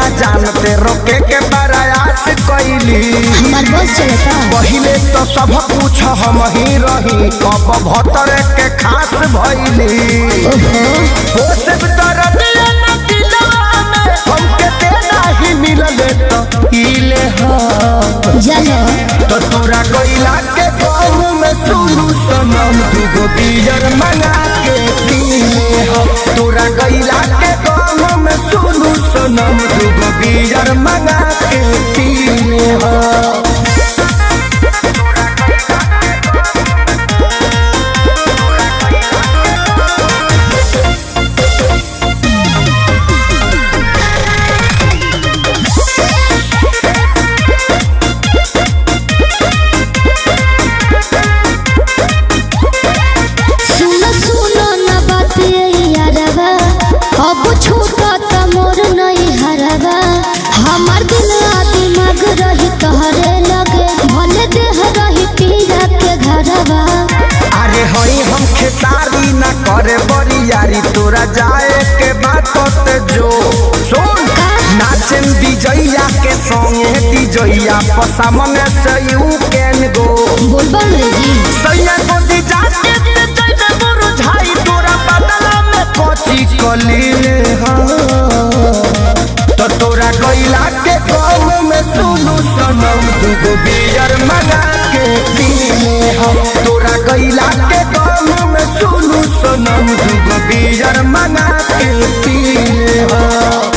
जानते रोके के प्रयास कैली हमार बस चलता पहिले तो सब कुछ हम ही रही अब भतर के खास भैली हो सब दर्दिया न दिलवा में हमके देना ही मिलले तो इले हाँ जलो तो तोरा कोइला के गाँव में सुनू सनम दूगो बियर मंगा के पीले हम तोरा कोइला के गाँव में सुनू सनम दूगो बियर मंगा के पीले हम सुनो सुनो न बात ये यारवा अब छूटा त मोर नहीं हरवा हमार दिल आ दिमाग रही तोहरे लगे भले देह रही पीरा के घरवा अरे हई हम खेसारी ना करे बड़ी यारी तोरा जाए के बात ते जो सुन नाचन विजया के संगे विजया पसामने से यू कैन गो बोलबम रे जी सैया गोदी जाके ते जइबे मुरझाई तोरा बदला में कोची कलीले हाँ तो तोरा गइला के गाँव में सुनू सनम दूगो बियर मंगा के पीले हम तोरा गइला के गाँव में सुनू सनम दूगो बियर मंगा के पीले हम